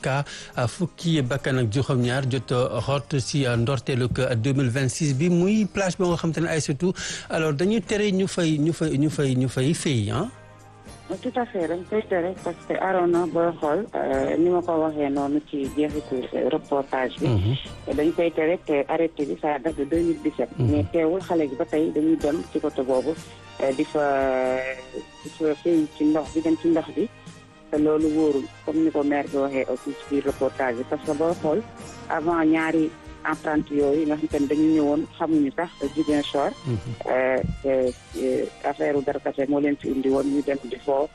cas fukki bakkan ak juróom-ñaar jot xot si ndorteelu 2026 bi muy plage boo nga xam te ne ay surtout alors dañuy tere ñu fay ñu fay ñu fay ñu fay fay ah. tout à fait dañ koy tere parce que Arona booy xool ni ma ko waxee noonu ci jeexitu reportage bi. dañ koy tere te arrêté bi ça date de 2017. mais teewul xale gi ba tey dañuy dem ci côté boobu di fa di fa fay ci ndox bi dem ci ndox bi te loolu wóorul comme ni ko maire bi waxee aussi ci biir reportage bi parce que booy xool avant ñaari. emprunté yooyu nga xamante ne dañu ñëwoon xamuñu sax Ziguinchor affaire u darkase moo leen fi indi woon ñu dem di foo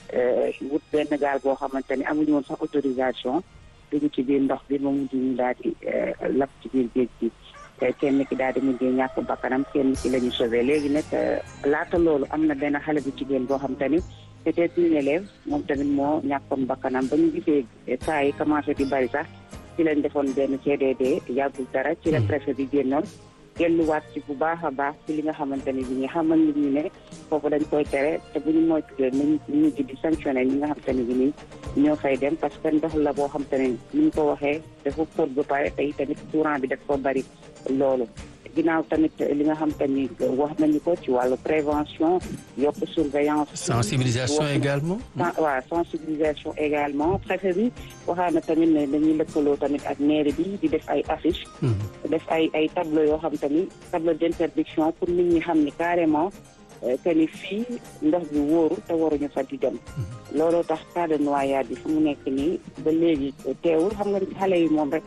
wut benn gaal boo xamante ni amuñu woon sax autorisation dugg ci biir ndox bi ba mujj ñu daal di lap ci biir géej gi kenn ki daal di mujjee ñàkk bakkanam kenn ki la ñu sauvé léegi nag laata loolu am na benn xale bu jigéen boo xamante ni peut-être une élève moom tamit moo ñàkkoon bakkanam ba ñu gisee cas yi commencé di bari sax ci lañ defoon benn CDD yàggul dara ci la préfet bi génnoon delluwaat ci bu baax a baax ci li nga xamante ne bi ñu xamal nit ñi ne foofu dañ koy tere te bu ñu moytuwee nañ ñu ji di sanctionné ñi nga xamante ne bi nii ñoo fay dem parce que ndox la boo xamante ne ni ñu ko waxee dafa xóot ba pare tey tamit courant bi daf ko bari loolu ginnaaw tamit li nga xam te ni wax nañu ko ci wàllu prévention yokk surveillance. sensibilisation également. waaw sensibilisation également préfet bi waxaa na tamit ne dañuy lëkkaloo tamit ak mairie bi di def ay affiche def ay ay tableau yoo xam te ni tableau d'interdiction pour nit ñi xam ni carrément que ni fii ndox bi wóoru te waruñu fa di dem. looloo tax cas de noyade bi fu mu nekk nii ba léegi teewul xam nga xale yi moom rek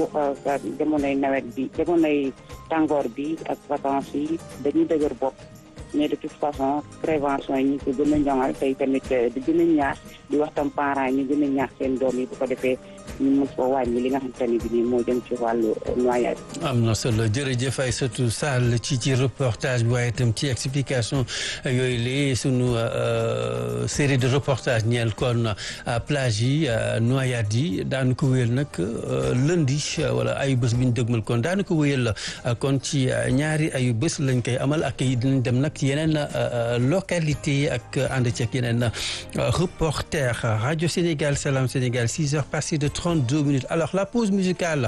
ak jamonoy nawet bi jamonoy tàngoor bi ak vacances yi dañuy dëgër bopp mais de toute façon prévention yi ñu ko gën a ñoŋal tey tamit di gën a ñaax di wax tam parents yi ñu gën a ñaax seen doom yi bu ko defee ñu mën ko wàññi li nga xamante ne bi nii moo jëm ci wàllu noyade. am na solo jërëjëf Aïssatou Sall ci ci reportage bi waaye itam ci explication yooyu la sunu série de reportage ñeel kon plage yi noyade yi daanu ko wéyal nag lundi wala ayu bés bi ñu dëgmal kon daanu ko wéyal kon ci ñaari ayu bés lañ koy amal ak yi dinañ dem nag yeneen localité ak ànd ci ak yeneen reporter Radio Sénégal Salam Sénégal 6 heures passées de 32 minutes alors la pause musicale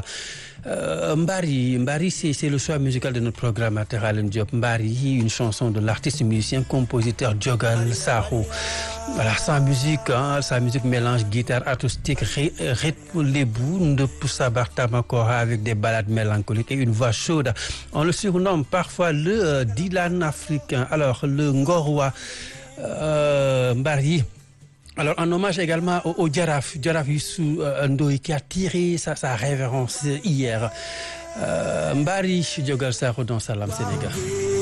Euh, Mbari Mbari c'est c'est le choix musical de notre programmateur Alioune Diop Mbari une chanson de l'artiste musicien compositeur Diogal Sakho voilà sa musique hein, sa musique mélange guitare acoustique rythme lébu ndëpp sabar tamakora avec des ballades mélancoliques et une voix chaude on le surnomme parfois le euh, Dylan africain alors le Ngorwa euh, Mbari alors en hommage également au, au Jaraaf Jaraaf Youssou euh, Ndoye qui a tiré sa sa révérence hier euh, Mbari Diogal Sakho dans Salam Sénégal